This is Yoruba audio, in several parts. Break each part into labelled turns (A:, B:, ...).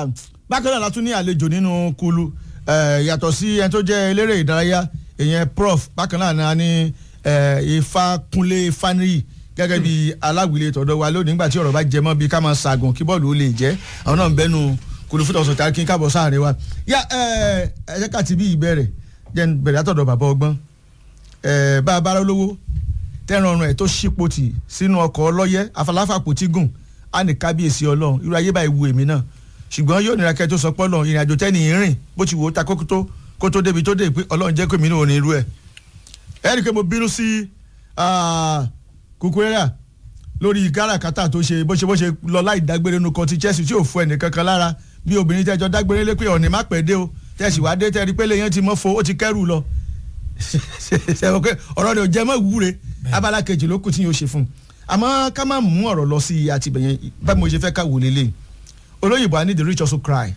A: bákan náà la tún ní àlejò nínú kulu eh, yàtọ̀ sí ẹni tó jẹ́ eléré ìdárayá ìyẹn prof bákan náà náà ní eh, Ifákúnlé Fáníyì gẹ́gẹ́ bí aláwìlé tọ̀dọ̀ wa lónìí nígbà tí ọ̀rọ̀ bá jẹ mọ́ bí ká máa ṣàgùn kí bọ́ọ̀lù ó lè jẹ́ àwọn náà ń bẹ́nu kulu fún tọ̀sán tàbí kí n káàbọ̀ sáàrin wa. yá ẹ ẹ jẹ́ ká ti bí ìbẹ̀rẹ̀ jẹ́ n bẹ̀rẹ̀ látọ̀dọ̀ bàbá ọgbọ́n ẹ bá a bára lówó tẹ́ran ọ̀run ẹ̀ tó ṣípò tì sínú ọkọ̀ ọlọ́yẹ́ afọláfàpò tí gùn á ní kábíyèsí ọlọ́run irú ayé báyìí wu èmi náà ṣùgbọ́n yóò nira kẹ́ tó sọ pọ́ lọ ìrìn àjò tẹ́ni ìrìn bó ti wò ó ta kókó tó kó tó débi tó dé pé ọlọ́run jẹ́ kó mi ní òní irú ẹ̀ ẹ rí i pé mo bínú sí Cucurella lórí káràkátà tó ṣe bó ṣe bó ṣe lọ láì dágbére nu kan ti Chelsea tí ò fún ẹnì kankan lára bí obìnrin tẹ́jọ́ dágbére lé pé ọ̀nì má pẹ́ dé o tẹ̀sí wá dé tẹ́rí pé lèyàn ti mọ́ fo ó ti kẹ́rù lọ ṣe pé ọ̀rọ̀ rẹ̀ ò jẹ́ mọ́ ìwúre abala kejì ló kù tí yóò ṣe fún un àmọ́ ká má mú ọ̀rọ̀ lọ sí àtìbẹ̀yẹn báyìí mo ṣe fẹ́ ká wò lélẹ̀ olóyìnbó i need the rich also cry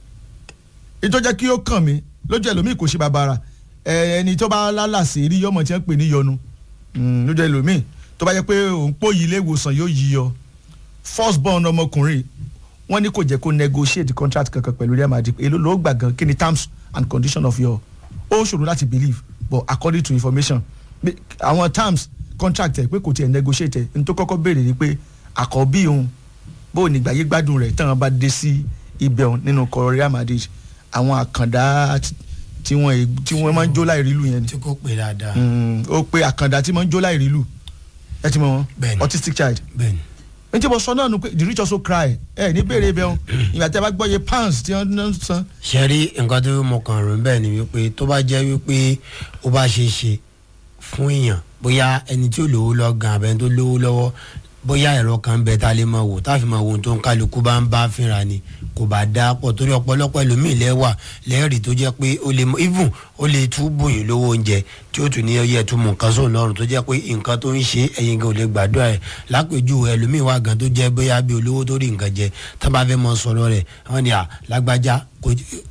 A: ètò jẹ́ kí ó kàn mí lójú ẹlòmíì kò ṣe bàbàrà ẹni tó bá lálàsì rí yọmọ tí wọ́n pè ní yọnu lójú ẹlòmíì tó bá jẹ́ pé òun pòyì ilé ìwòsàn yóò yí yọ first born ọmọkùnrin wọ́n ní kò jẹ́ kó negotiate contract kankan pẹ̀lú Real Madrid èló ló gbà gan kí ni terms and condition of your ó ṣòro láti believe but according to information àwọn terms contract ẹ pé kò tiẹ̀ negotiate ẹ n tó kọ́kọ́ béèrè ni pé àkọ́bí òun bó ní gbàyé gbádùn rẹ̀ tán bá dé sí ibẹ̀ òun nínú kọ Real Madrid àwọn àkàndá tí wọ́n tí wọ́n máa ń jó láì rílù yẹn ni.
B: tí kò pè dáadáa.
A: ó pe àkàndá tí máa ń jó láì rílù ẹ ti mọ wọn
B: Bẹ́ẹ̀ni.
A: autistic child
B: bẹ́ẹ̀ni
A: n tí mo sọ náà nu pé the rich also cry ẹ ní béèrè ibẹ̀ òun ìgbà tí a bá gbọ́ iye pounds tí wọ́n ń san
B: ṣe rí nǹkan tó mọ kàn rò bẹ́ẹ̀ ni wípé tó bá jẹ́ wípé ó bá ṣe é ṣe fún èèyàn bóyá ẹni tí ó lówó lọ gan abẹ́ni tó lówó lọ́wọ́ bóyá ẹ̀rọ kan bẹ tá a lè máa wò tá a fi máa wo ohun tó ń kálukú bá ń bá fínra ni kò bá dá pọ̀ torí ọ̀pọ̀lọpọ̀ ẹlòmíì lẹ́wà lẹ́rìí tó jẹ́ pé ó lè mọ even ó lè tú bùyìn lówó oúnjẹ tí ó tún ní ọyẹ tún mú nǹkan sóun lọ́rùn tó jẹ́ pé nǹkan tó ń ṣe ẹ̀yin gan ò lè gbàdúrà ẹ̀ lápèjúwe ẹlòmíì wà gan tó jẹ́ bóyá bí olówó tó rí nǹkan jẹ tá a bá fẹ́ mọ sọ̀rọ̀ rẹ̀ wọ́n ní à lágbájá kò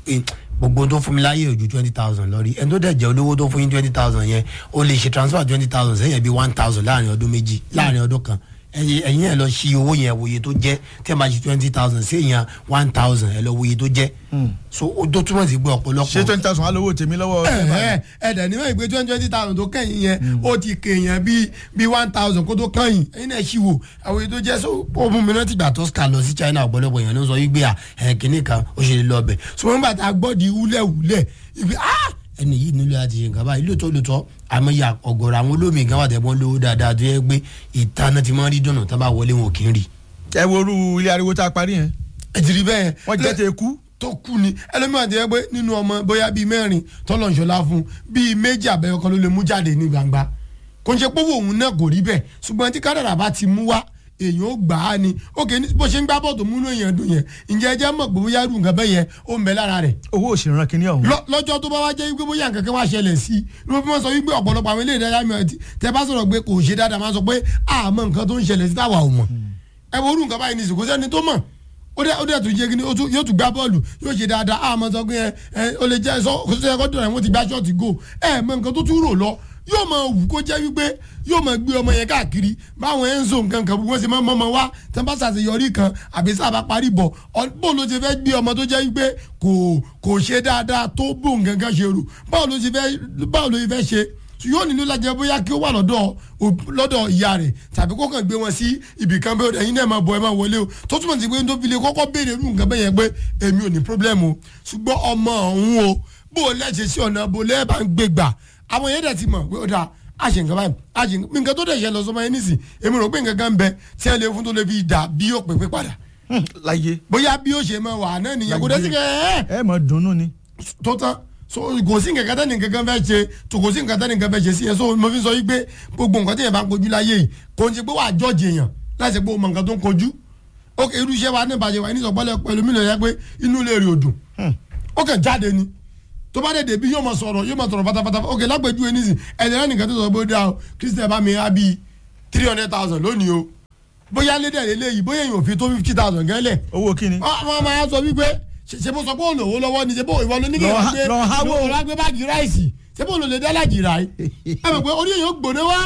B: gbogbo tó fún mi láyé ojú twenty thousand lọ rí ẹni tó dẹ̀ jẹ́ olówó tó fún yín twenty thousand yẹn ó lè ṣe transfer twenty thousand sẹ́yìn bí one thousand láàrin ọdún méjì láàrin ọdún kan ẹyin ẹyin ẹ lọ ṣí owó yẹn wòye tó jẹ́ tí ẹ bá ṣe twenty thousand sí èèyàn one thousand ẹ lọ wòye tó jẹ́ so ó tó túmọ̀ sí pé ọ̀pọ̀lọpọ̀
A: ṣé twenty thousand alówó tèmi lọ́wọ́
C: ẹ ẹ dẹ̀ ní wọ́n ìgbé twenty twenty thousand tó kẹ́yìn yẹn ó ti kéèyàn bíi bíi one thousand kó tó kẹ́yìn ẹ̀yin náà ṣì wò àwọn èyí tó jẹ́ so
B: ó mú mi rántí gbà tó ska lọ sí China ọ̀pọ̀lọpọ̀ èèyàn ló sọ wípé à ẹ̀ kínní kan ó ṣe lè lọ ọbẹ̀
C: ṣùgbọ́n bàtà gbọ́dì wúlẹ̀wúlẹ̀ ìgbé ah
B: ẹni yìí nílò láti ṣe nǹkan báyìí lóòótọ́ lóòótọ́ àmọ́ ya ọ̀gọ̀rọ̀ àwọn olómi gan wà tẹ̀gbọ́n lówó dáadáa tó yẹ pé ìtaná ti máa ń rí dùnà tá bá wọlé wọn ò kí ń rí.
A: ẹ wo orú ilé ariwo tá a parí yẹn
C: ẹ̀jìrì bẹ́ẹ̀
A: wọ́n jẹ́ tẹ kú
C: tó kú ni ẹlẹ́mìíràn ti yẹ pé nínú ọmọ bóyá bíi mẹ́rin tọ́lọ̀ ìṣọ̀lá fún bíi méjì àbẹ̀yọ kan ló lè mú jáde ní gbangba kò ń ṣe pé òun náà kò rí bẹ́ẹ̀ ṣùgbọ́n tí kádàrà bá ti mú wá èèyàn ó gbà á ni òkè ní bó ṣe ń gbá bọ́ọ̀tù múnú èèyàn dùn yẹn ǹjẹ́ ẹ jẹ́ mọ̀ pé bóyá irú nǹkan bẹ́ẹ̀ yẹn ó ń bẹ lára rẹ̀
A: owó òṣèrán kìíní ọ̀hún.
C: lọ- lọ́jọ́ tó bá wá jẹ́ wípé bóyá nǹkan kan wá ṣẹlẹ̀ sí i ló fi máa sọ wípé ọ̀pọ̀lọpọ̀ àwọn eléyìí dáadáa mìíràn tí tẹ bá sọ̀rọ̀ pé kò ṣe dáadáa máa sọ pé àmọ́ nǹkan tó ń ṣẹlẹ̀ sí táwa ò mọ̀ ẹ wo orú nǹkan báyìí ní ìsìnkú sẹ́ni tó mọ̀ ó dẹ́ ó dẹ́ tó yé kí ni ó tún- yóò tún gbá bọ́ọ̀lù yóò ṣe dáadáa àmọ́ sọ pé ẹ ẹ ó lè jẹ́ sọ kó tó yẹ kó dùn ẹ̀ wọ́n ti gbá ṣọ́ọ̀tì gò ẹ mọ nǹkan tó tún rò lọ yóò máa wù kó jẹ́ wípé yóò máa gbé ọmọ yẹn káàkiri báwọn Enzo nǹkan kan wọ́n ṣe máa mọ́ ọmọ wá tí wọ́n bá ṣàṣeyọrí kan àbí sábà parí bọ̀ ọ- bó ló ṣe fẹ́ gbé ọmọ tó jẹ́ wípé kò kò ṣe dáadáa tó bó nǹkan kan ṣe rò báwo ló ṣe fẹ́ báwo ló ṣe fẹ́ ṣe yóò nílò lájẹ bóyá kí ó wà lọ́dọ̀ òb- lọ́dọ̀ ìyá rẹ̀ tàbí kó kàn gbé wọn sí ibì kan bẹ́ẹ̀ ẹ̀yin náà máa bọ̀ ẹ máa wọlé o tó túmọ̀ sí pé tó fi lè kọ́kọ́ béèrè irú nǹkan bẹ́ẹ̀ yẹn pé èmi ò ní problem o ṣùgbọ́n ọmọ ọ̀hún o bó o lẹ́sẹ̀ sí ọ̀nà bó lẹ́ẹ̀ bá ń gbé gbà àwọn yẹn dẹ̀ ti mọ̀ pé ó dáa a ṣe nǹkan báyìí a ṣe nǹkan nǹkan tó dẹ̀ ṣe lọ sọmọ yẹn nísìn èmi rò pé nǹkan kan ń bẹ tí ẹ lè fún tó lè fi dà bí ó pè pé padà
A: láyé
C: bóyá bí ó ṣe máa wà náà nìyẹn kò dé sí kẹ́ ẹ́
A: ẹ mọ̀ dunnú ni.
C: tó tán so kò sí nǹkan kan tẹ́ni nǹkan kan fẹ́ ṣe tó kò sí nǹkan tẹ́ni nǹkan fẹ́ ṣe sí yẹn so mo fi sọ yìí pé gbogbo nǹkan tẹ́yẹ̀ bá ń kojú láyé yìí kò ń ṣe pé wàá jọ́ọ̀jì èèyàn láti ṣe pé o mọ nǹkan tó ń kojú ok irú iṣẹ́ wa ní ìbàjẹ́ wa ní ìsọ̀pọ̀lẹ̀ pẹ̀lú mi lè yẹ pé inú ilé rẹ̀ ò dùn ó kàn jáde ni tó bá dé débi yóò máa sọ̀rọ̀ yóò máa sọ̀rọ̀ pátápátá ok lágbèjúwe nísìn ẹ̀jẹ̀ náà nìkan tó sọ pé ó dáa o Christian bá mi á bíi three hundred thousand lónìí o bóyá lédè lélẹ́yìí bóyá èèyàn ò fi tó fifty thousand gẹ́lẹ̀
A: owó kíni.
C: wọ́n máa sọ wípé ṣe ṣe bó sọ pé òun lòwó lọ́wọ́ ni ṣe bó ìwọ ló ní kí
A: Lọ
C: ẹ
A: ha-
C: gbé
A: lọ háwó.
C: lọ gbé báàgì ráìsì ṣe bó lò lè dá lájì ráì ẹ mọ̀ pé orí èèyàn gbòde wá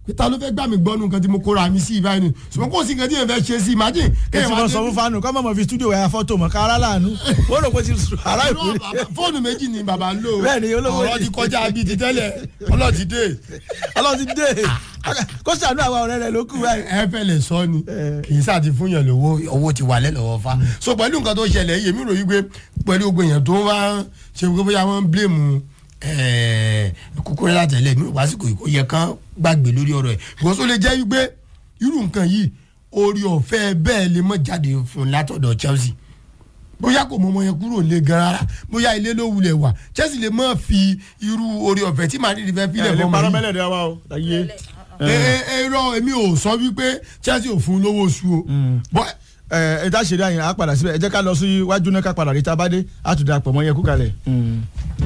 C: pé ta ló fẹ́ gbà mí gbọ́nu nǹkan tí mo kóra mi sí ìbáyìí ni ṣùgbọ́n kò sí nǹkan tí yẹn fẹ́ ṣe sí imagine
A: èsì wọn sọ fún fanu kọ́ mọ̀mọ́ fi studio ẹ̀yà fọ́tò mọ̀ kára láàánú wọ́n rò pé ti sùn ará ìkú
C: Irọ́, bàbá, fóònù méjì ni bàbá ń lò
A: Bẹ́ẹ̀ ni, olówó
C: ọ̀rọ̀
A: ni.
C: ti kọjá bíi ti tẹ́lẹ̀ ọlọ́ọ̀ ti dé
A: ọlọ́run ti dé kó sànú àwọn ọ̀rẹ́ rẹ̀ ló kù báyìí.
C: ẹ fẹ́ lè sọ ni kì í sáà ti fún yàn lówó owó ti wà lẹ́lọ́wọ́ fa so pẹ̀lú nǹkan tó ṣẹlẹ̀ yìí èmi rò yí pé pẹ̀lú gbogbo èèyàn tó ń wá ṣe pé bóyá wọ́n ń blame kúkúrẹ́ látẹ̀lẹ̀ mi ò wásìkò yìí kò yẹ kán gbàgbé lórí ọ̀rọ̀ ẹ̀ ìwọ́n tó lè jẹ́ wípé irú nǹkan yìí orí ọ̀fẹ́ bẹ́ẹ̀ lè mọ̀ jáde fún látọ̀dọ̀ Chelsea bóyá kò mọ ọmọ yẹn kúrò lé gan rárá bóyá ilé ló wulẹ̀ wà Chelsea lè má fi irú orí ọ̀fẹ́ tí Madrid fẹ́
A: ẹ
C: filẹ̀
A: lè
C: fọmọ
A: parọ́
C: yìí
A: mẹ́lẹ̀ dẹ́ wa o láyé.
C: èrò èmi ò sọ wípé Chelsea ò fún un lówó oṣù o bọ́
A: ẹ ẹ dá ṣeré àyìn á padà síbẹ̀ ẹ jẹ́ ká lọ sí iwájú náà ká padà rí tabadé á tún dà pọ̀ mọ́ yẹn kú kalẹ̀.